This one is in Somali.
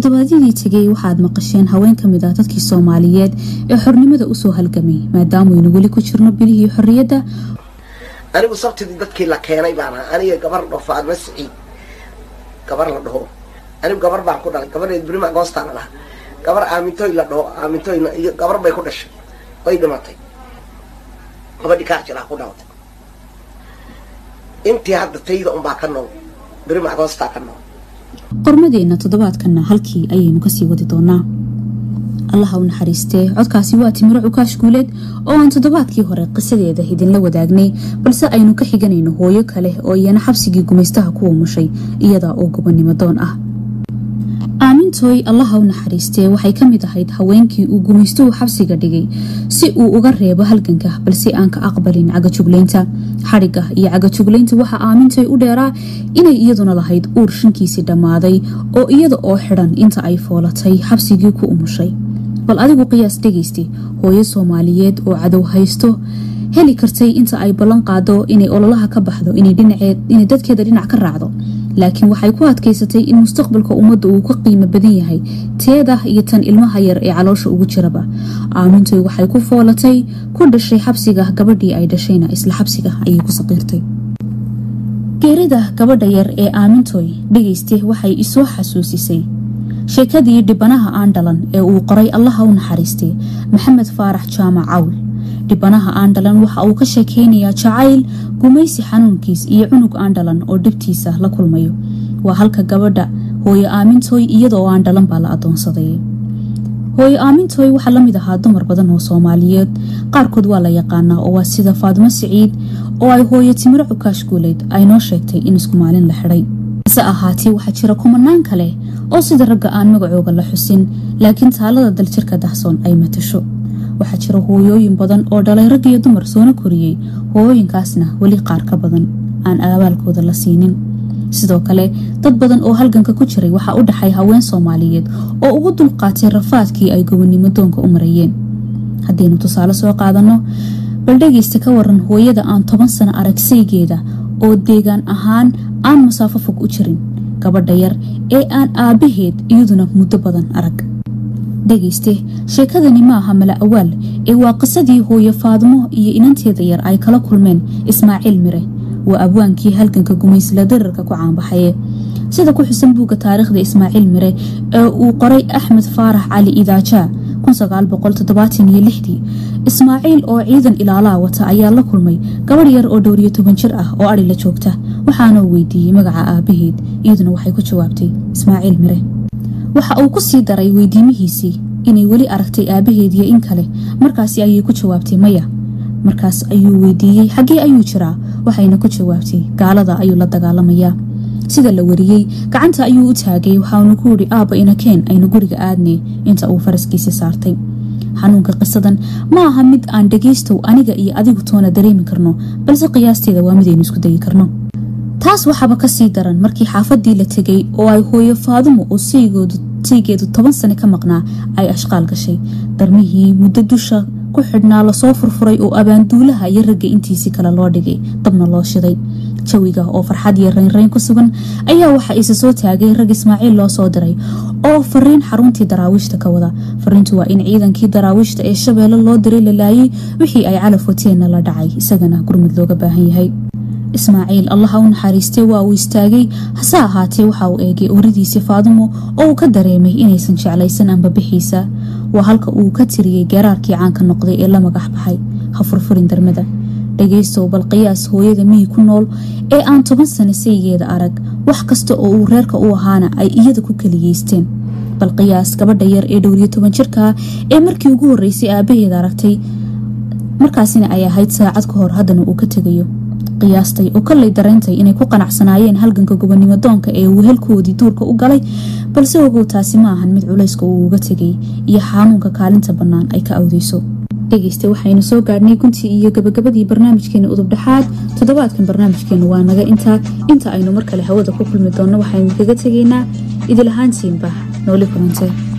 toddobaadyadii tegay waxaad maqasheen haween ka mid ah dadkii soomaaliyeed ee xornimada usoo halgamay maadaamuynu weli ku jirno bilihii xorriyadda anigu sabtidii dadkii la keenay baan ahaa aniga gabar la dhaho faadma siciid gabar la dhaho anigu gabar baan ku dhalay gabareed brima agoostaana lahaa gabar aamintoy la dhaho aamintoyna iyo gabar bay ku dhashay way dhimatay gabadhii kaajilaa ku dhalatay intii hadda tayda unbaa ka nool brima agoostaa ka nool qormadeenna toddobaadkanna halkii ayaynu kasii wadi doonaa allaha u naxariistee codkaasi waa timiro cukaash guuleed oo aan toddobaadkii hore qisadeeda idinla wadaagnay balse aynu ka xiganayno hooyo kale oo iyana xabsigii gumaystaha ku umushay iyada oo gobonimo doon ah aamintooy allaha u naxariistee waxay ka mid ahayd haweenkii uu gumaystuhu xabsiga dhigay si uu uga reebo halganka balse aan ka aqbalin cagajuglaynta xadhigga iyo cagajuglaynta waxaa aamintooy u dheeraa inay iyaduna lahayd uur shankiisii dhammaaday oo iyada oo xidhan inta ay foolatay xabsigii ku umushay bal adigu qiyaas dhegaysta hooyo soomaaliyeed oo cadow haysto heli kartay inta ay ballan qaado inay ololaha ka baxdo inay dadkeeda dhinac ka raacdo laakiin waxay ku adkaysatay in mustaqbalka ummadda uu ka qiimo badan yahay teeda iyo tan ilmaha yar ee caloosha ugu jiraba aamintoy waxay ku foolatay ku dhashay xabsiga gabadhii ay dhashayna isla xabsiga ayay ku saqiirtay geerida gabadha yar ee aamintoy dhegayste waxay isoo xasuusisay sheekadii dhibanaha aan dhalan ee uu qoray allaha u naxariistay maxamed faarax jaamac cawl dhibanaha aandhalan waxa uu ka sheekeynayaa jacayl gumaysi xanuunkiis iyo cunug aandhalan oo dhibtiisa la kulmayo waa halka gabadha hooyo aamintooy iyadaoo aandhalan baa la adoonsaday hooyo aamintooy waxaa lamid ahaa dumar badan oo soomaaliyeed qaarkood waa la yaqaanaa oo waa sida faadimo siciid oo ay hooyo timiro cukaash guuleed ay noo sheegtay in isku maalin la xidhay hase ahaatee waxaa jira kumanaan kale oo sida ragga aan magacooga la xusin laakiin taalada daljirka dahsoon ay matasho waxaa jira hooyooyin badan oo dhalay rag iyo dumar soona koriyey hooyooyinkaasna weli qaar ka badan aan aabaalkooda la siinin sidoo kale dad badan oo halganka ku jiray waxaa u dhaxay haween soomaaliyeed oo ugu dulqaatay rafaadkii ay gobonimo doonka u marayeen haddaynu tusaale soo qaadanno bal dhegaysta ka waran hooyada aan toban sano arag saygeeda oo deegaan ahaan aan masaafo fog u jirin gabadha yar ee aan aabbaheed iyaduna muddo badan arag dhegayste sheekadani ma aha mala awaal ee waa qisadii hooyo faadmo iyo inanteeda yar ay kala kulmeen ismaaciil mire waa abwaankii halganka gumaysla dararka ku caanbaxaye sida ku xusan buugga taariikhda ismaaciil mire ee uu qoray axmed faarax cali idaajaa ismaaciil oo ciidan ilaalaa wata ayaa la kulmay gabadh yar oo dhowriyo toban jir ah oo adhi la joogta waxaanuu weydiiyey magaca aabaheed iyaduna waxay ku jawaabtay ismaaciil mire waxa uu ku sii daray weydiimihiisii inay weli aragtay aabaheed iyo in kale markaasi ayay ku jawaabtay maya markaas ayuu weydiiyey xaggee ayuu jiraa waxayna ku jawaabtay gaalada ayuu la dagaalamayaa sida la wariyey gacanta ayuu u taagay waxaanu ku yidhi aabba inakeen aynu guriga aadnay inta uu faraskiisi saartay xanuunka qisadan ma aha mid aan dhagaystow aniga iyo adigu toona dareemi karno balse qiyaasteeda waa midaynu isku dayi karno taas waxaaba kasii daran markii xaafadii la tegay oo ay hooyo faadumo oo saygeedu toban sane ka maqnaa ay ashqaal gashay darmihii muddo dusha ku xidhnaa lasoo furfuray oo abaanduulaha iyo ragga intiisii kale loo dhigay dabna loo shiday jawiga oo farxad iyo raynrayn ku sugan ayaa waxa isa soo taagay rag ismaaciil loo soo diray oo fariin xaruntii daraawiishta ka wada fariintu waa in ciidankii daraawiishta ee shabeelle loo diray la laayay wixii ay calaf wateenna la dhacay isagana gurmud looga baahan yahay ismaaciil allaha u naxariistay waa uu istaagay hase ahaatee waxa uu eegay oradiisii faadumo oo uu ka dareemay inaysan jeclaysan ambabixiisa waa halka uu ka tiriyey geeraarkii caanka noqday ee la magax baxay ha furfurin darmada dhagaystow bal qiyaas hooyada miyi ku nool ee aan toban sano saygeeda arag wax kasta oo uu reerka u ahaana ay iyada ku keliyeysteen bal qiyaas gabadha yar ee dhowriyo toban jirkaa ee markii ugu horeysay aabaheeda aragtay markaasina ay ahayd saacad ka hor haddana uu ka tegayo qiyaastay oo kollay darayntay inay ku qanacsanaayeen halganka gobonimo doonka ee uu helkoodii duurka u galay balse ogow taasi ma ahan mid culayska uu uga tegay iyo xanuunka kaalinta bannaan ay ka awdeyso dhegeysta waxaynu soo gaadhnay guntii iyo gabagabadii barnaamijkeena udubdhexaad toddobaadkan barnaamijkeenu waa naga intaa inta aynu mar kale hawada ku kulmi doonno waxaynu kaga tegaynaa idil ahaantiinba nooli kulantay